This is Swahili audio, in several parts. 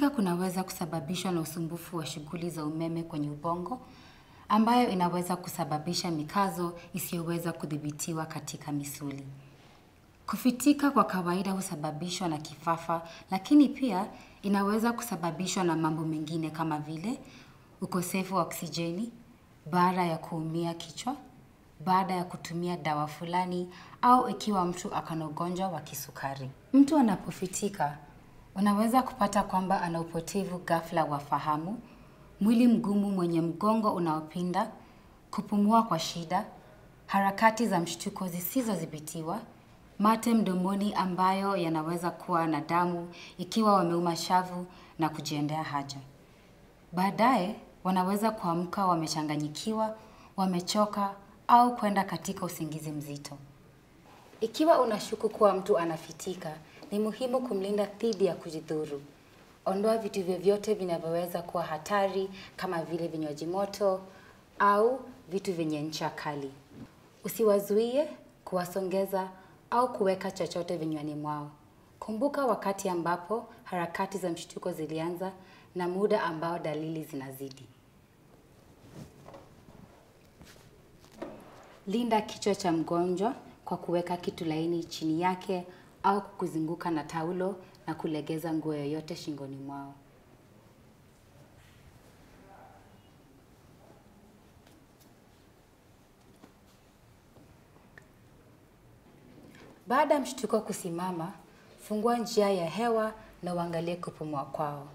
Kufitika kunaweza kusababishwa na usumbufu wa shughuli za umeme kwenye ubongo, ambayo inaweza kusababisha mikazo isiyoweza kudhibitiwa katika misuli. Kufitika kwa kawaida husababishwa na kifafa, lakini pia inaweza kusababishwa na mambo mengine kama vile ukosefu wa oksijeni, baada ya kuumia kichwa, baada ya kutumia dawa fulani au ikiwa mtu ako na ugonjwa wa kisukari. Mtu anapofitika, unaweza kupata kwamba ana upotevu ghafla wa fahamu, mwili mgumu mwenye mgongo unaopinda, kupumua kwa shida, harakati za mshtuko zisizodhibitiwa, mate mdomoni ambayo yanaweza kuwa na damu ikiwa wameuma shavu na kujiendea haja. Baadaye wanaweza kuamka wamechanganyikiwa, wamechoka au kwenda katika usingizi mzito. Ikiwa unashuku kuwa mtu anafitika, ni muhimu kumlinda dhidi ya kujidhuru. Ondoa vitu vyovyote vinavyoweza kuwa hatari kama vile vinywaji moto au vitu vyenye ncha kali. Usiwazuie, kuwasongeza au kuweka chochote vinywani mwao. Kumbuka wakati ambapo harakati za mshtuko zilianza na muda ambao dalili zinazidi. Linda kichwa cha mgonjwa kwa kuweka kitu laini chini yake au kukuzunguka na taulo na kulegeza nguo yoyote shingoni mwao. Baada ya mshtuko kusimama, fungua njia ya hewa na uangalie kupumua kwao.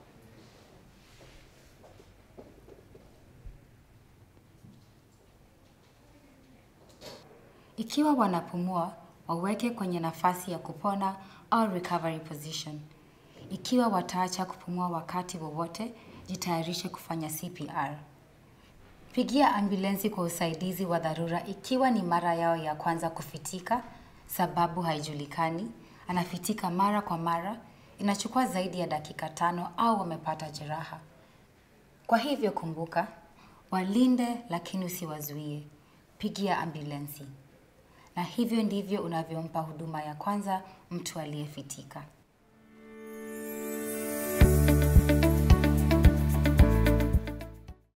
Ikiwa wanapumua, waweke kwenye nafasi ya kupona au recovery position. Ikiwa wataacha kupumua wakati wowote, jitayarishe kufanya CPR. Pigia ambulensi kwa usaidizi wa dharura ikiwa ni mara yao ya kwanza kufitika, sababu haijulikani, anafitika mara kwa mara, inachukua zaidi ya dakika tano au wamepata jeraha. Kwa hivyo kumbuka, walinde lakini usiwazuie. Pigia ambulensi. Na hivyo ndivyo unavyompa huduma ya kwanza mtu aliyefitika.